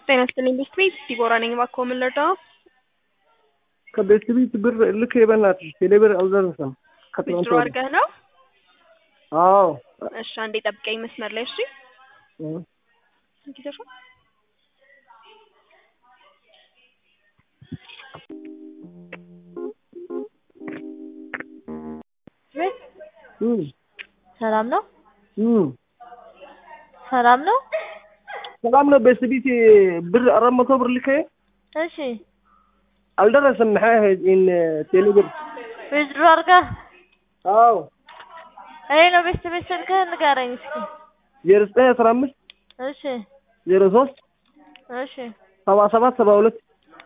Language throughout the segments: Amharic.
ጤና ይስጥልኝ ቤት ቤት ዲቦራ ነኝ። እባክዎ ምን ልርዳው? ከቤት ቤት ብር ልክ በእናትሽ ቴሌብር አልደረሰም። ከትናንት ዊዝድሮ ወዲያ አድርገህ ነው? አዎ እሺ አንዴ ጠብቀኝ መስመር ላይ እሺ። እ ጊዜሽ እ ሰላም ነው? እ ሰላም ነው? ሰላም ነው። ቤት ቤት ብር አራት መቶ ብር ልክ እሺ አልደረሰም። maxay ኢን ቴሌብር ዊዝድሮ አድርገህ አዎ እኔ ነው ቤት ቤት ስልክህን ንገረኝ እስኪ። ዜሮ ዘጠኝ አስራ አምስት እሺ ዜሮ ሶስት እሺ ሰባ ሰባት ሰባ ሁለት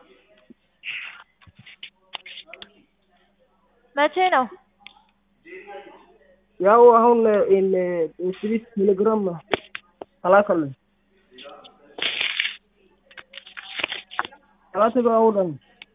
መቼ ነው? ያው አሁን ኢን ቤት ቤት ቴሌግራም ተላከልኝ ተላከ አሁን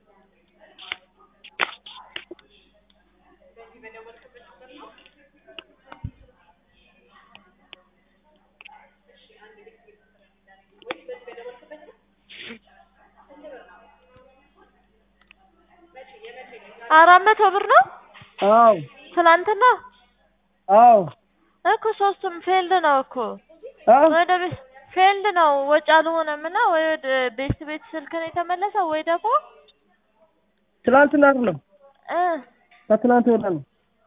አራት መቶ ብር ነው? አዎ ትናንትና አዎ እኮ ሶስቱም ፌልድ ነው እኮ አ ወደ ቤት ፌልድ ነው ወጪ አልሆነም እና ወይ ወደ ቤት ቤት ስልክን የተመለሰው ወይ ደግሞ ትናንትና አይደለም እ ከትናንት ወዲያ ነው።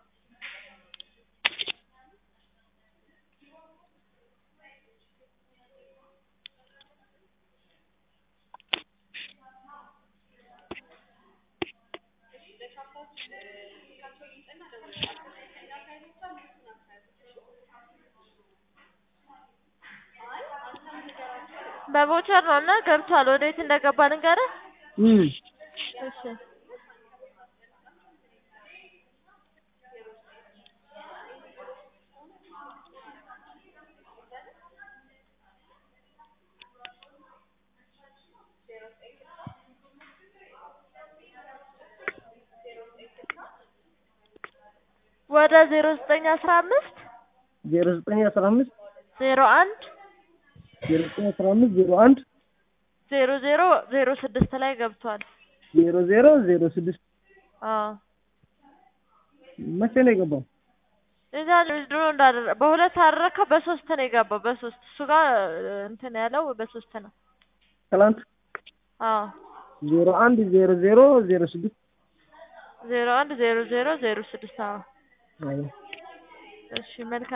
በቮቸር ነው እና ገብቷል። ወዴት እንደገባ ልንገርህ? እ እሺ ወደ ዜሮ ዘጠኝ አስራ አምስት ዜሮ ዘጠኝ አስራ አምስት ዜሮ አንድ ዜሮ ዘጠኝ አስራ አምስት ዜሮ አንድ ዜሮ ዜሮ ዜሮ ስድስት ላይ ገብቷል። ዜሮ ዜሮ ዜሮ ስድስት አዎ መቼ ነው የገባው? እዛ ድሮ እንዳደረ በሁለት አደረከው በሶስት ነው የገባው። በሶስት እሱ ጋር እንትን ያለው በሶስት ነው። ትናንት አዎ ዜሮ አንድ ዜሮ ዜሮ ዜሮ ስድስት ዜሮ አንድ ዜሮ ዜሮ ዜሮ ስድስት አዎ አዎ እሺ መልካም